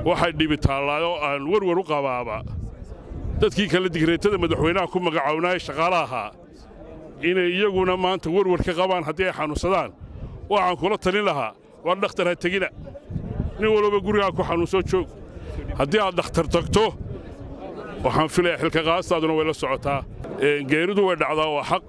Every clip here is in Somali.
waxay dhibi taallaayo aan werwer u qabaaba dadkii kale digreetada madaxweynaha ku magacawnaaye shaqaala ahaa inay iyaguna maanta werwer ka qabaan haddii ay xanuunsadaan waxaan kula talin lahaa war dhakhtar ha tegina nin walba gurigaa ku xanuunsoo joog haddii aad dhakhtar tagto waxaan filayaa xilkaqaastaaduna way la socotaa geeridu way dhacdaa waa xaq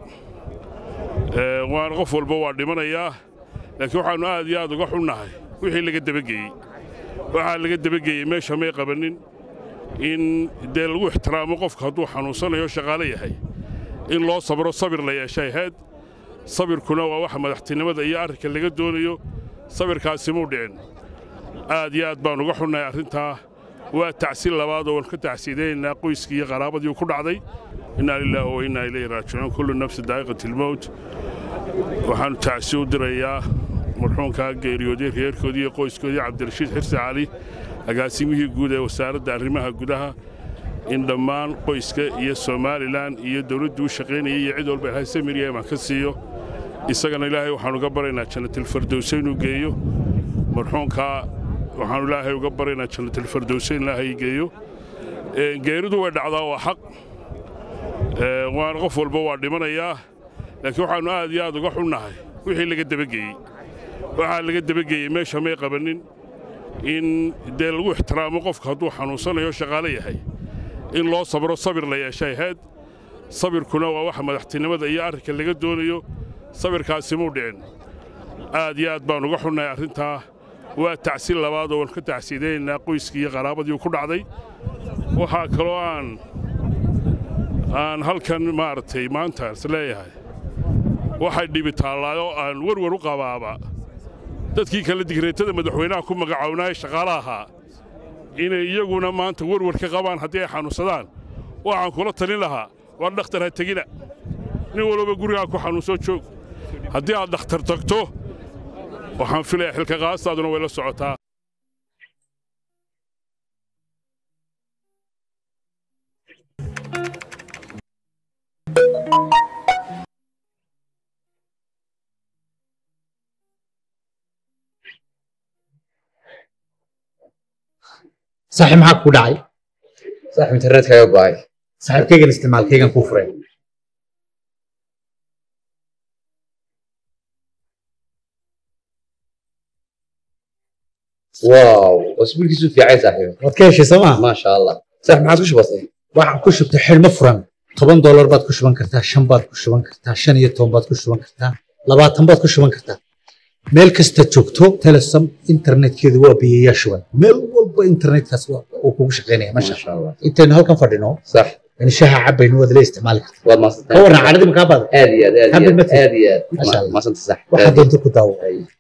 waana qof walba waa dhimanayaa laakiin waxaannu aad iyo aad uga xunnahay wixii laga dabageeyey waxaa laga dabageeyey meesha may qabannin in dee lagu ixtiraamo qofka hadduu xanuunsanayo shaqaale yahay in loo sabro sabir la yeeshay ahayd sabirkuna waa waxa madaxtinimada iyo arrinka laga doonayo sabirkaasi muu dhicin aad iyo aad baan uga xunnahay arrintaa waa tacsi labaad oo waan ka tacsiidaynaynaa qoyskii iyo qaraabadii ku dhacday innaa lilaahi wa innaa ilayhi raajicuun kullu nafsi daa'iqati almowt waxaannu tacsi u dirayaa marxuumkaa geeriyooday reerkoodii iyo qoyskoodii cabdirashiid xirsi cali agaasimihii guud ee wasaaradda arrimaha gudaha in dhammaan qoyska iyo somalilan iyo dawladdu u shaqaynayay iyo cid walba ilaahay samir iyo imaan ka siiyo isagana ilaahay waxaanu uga baraynaa jannatilfardowse inuu geeyo marxuumkaa waxaanu ilaahay uga baraynaa jannatilfardowse in ilaahay geeyo geeridu way dhacdaa waa xaq waana qof walba waa dhimanayaa laakiin waxaannu aad iyo aad uga xunnahay wixii laga dabageeyey waxaa laga dabageeyey meesha may qabannin in dee lagu ixtiraamo qofka hadduu xanuunsanayo shaqaale yahay in loo sabro sabir la yeeshay ahayd sabirkuna waa waxa madaxtinimada iyo arrinka laga doonayo sabirkaasi muu dhicin aad iyo aad baan uga xunnahay arrintaa waa tacsi labaad oo waan ka tacsiidaynaynaa qoyskii iyo qaraabadii ku dhacday waxaa kaloo aan aan halkan maaragtay maanta is leeyahay waxay dhibi taallaayo aan werwer u qabaaba dadkii kale digreetada madaxweynaha ku magacawnaaye shaqaala ahaa inay iyaguna maanta werwer ka qabaan haddii ay xanuunsadaan waxaan kula talin lahaa war dhakhtar ha tegina nin walba gurigaa ku xanuunsoo joog haddii aad dhakhtar tagto waxaan filayaa xilkaqaastaaduna way la socotaa saaxiib maxaa ku dhacay saaxiib internetkaaga go'ay saaxiibkaygan isticmaalkaygan kuu furay waaw cusbulkiisu fiicay saaxiib waad ka heshay soo maa maasha allah saaxiib maxaad ku shubatay waxaan ku shubtay xidhmo furan toban doolar baad ku shuban kartaa shan baad ku shuban kartaa shan iyo toban baad ku shuban kartaa labaatan baad ku shuban kartaa meel kasta joogto telesom internetkeedu waa biyayaa shuban meel walba internetkaas uu kugu shaqaynaya masha maasha allah intaynu halkan fadhino sax in shaha cabayno waad la isticmaali kartaa waad ka maasantahay warran cadhadii makaa baada aad iyo aad aad iyo Happy aad birthday. aad iyo aad Maasha Allah. maasanta sax waxaa doonta ku daawo Ay.